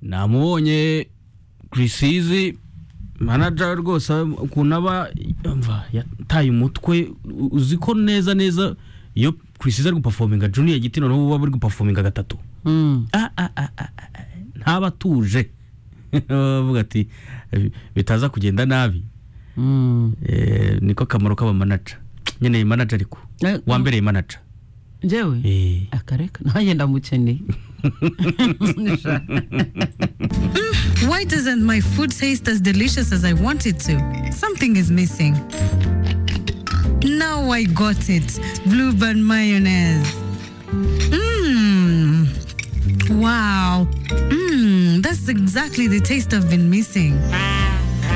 namubonye kirisizi manaja rwose ukuntu aba yumva yataye umutwe uzi ko neza neza iyo kirisizi ari gupafominga juniya giti noneho uba bari gupafominga gatatu Ah, ah, ah, ah, ah, ntaba atuje bavuga ati bitaza kugenda nabi Eh, niko akamaro k'abamanaja nyine manaja ariko Eh, wambereye manaja njyewe Eh. akareka nanjye ndamukeneye Why doesn't my food taste as delicious as I want it to? Something is missing. Now I got it. Blueband mayonnaise. Mmm. Wow. Mmm. That's exactly the taste I've been missing.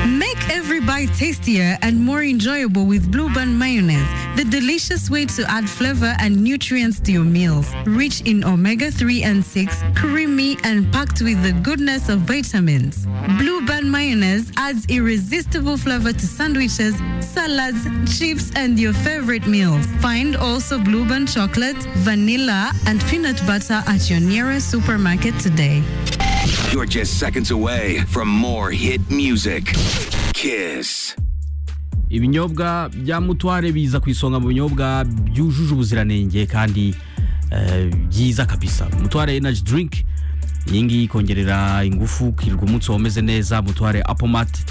Make every bite tastier and more enjoyable with Blueband mayonnaise, the delicious way to add flavor and nutrients to your meals. Rich in omega 3 and 6, creamy and packed with the goodness of vitamins. Blueband mayonnaise adds irresistible flavor to sandwiches, salads, chips, and your favorite meals. Find also Blueband chocolate, vanilla, and peanut butter at your nearest supermarket today. You're just seconds away from more hit music. Kiss. ibinyobwa bya mutware biza ku isonga mu binyobwa byujuje ubuziranenge kandi eh, byiza kabisa mutware energy drink iyi ngiyi ikongerera ingufu ukirirwa umunsi wawe umeze neza mutware apomati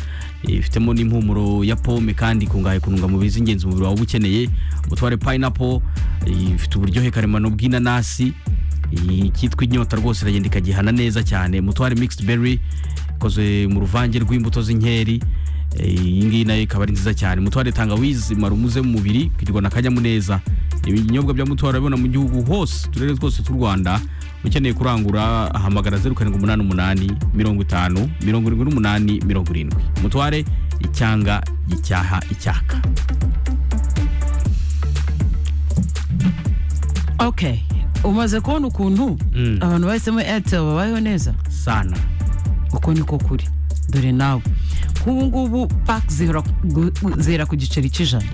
ifitemo n'impumuro ya pome kandi ikungahaye ku ntungamubiri z'ingenzi umubiri wawe uba ukeneye mutware payinapo ifite uburyohe karemano bw'inanasi icyitwa inyota rwose iragenda ikagihana neza cyane mutware mixed berry ikoze mu ruvange rw'imbuto z'inkeri Eh, iyi ngiyi nayo ikaba ari nziza cyane mutware tangawizi mara umuze mu mubiri ukirirwa na kanyamuneza ibinyobwa bya mutware urabibona mu gihugu hose uturere twose tw'u rwanda ukeneye kurangura ahamagara zeru karindwi umunani umunani mirongo itanu mirongo irindwi n'umunani mirongo irindwi mutware icyanga gicyaha icyaka okay umaze kubona ukuntu Mm. abantu bahisemo airtel babayeho neza sana uko niko kuri dore nawe nk'ubu ngubu paki zihora gu- zihera ku giceri cy'ijana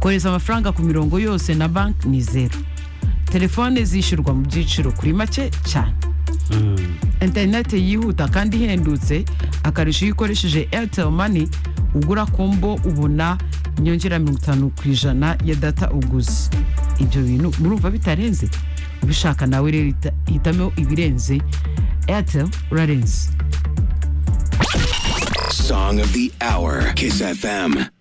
kohereza amafaranga ku mirongo yose na banki ni zeru telefone zishyurwa mu byiciro kuri make cyane interineti yihuta kandi ihendutse akarusho iyo ukoresheje airtel money ugura kombo ubona inyongera mirongo itanu ku ijana ya data uguze ibyo bintu murumva bitarenze ubishaka nawe rero hita- hitamo ibirenze airtel urarenze Song of the hour. Kiss FM.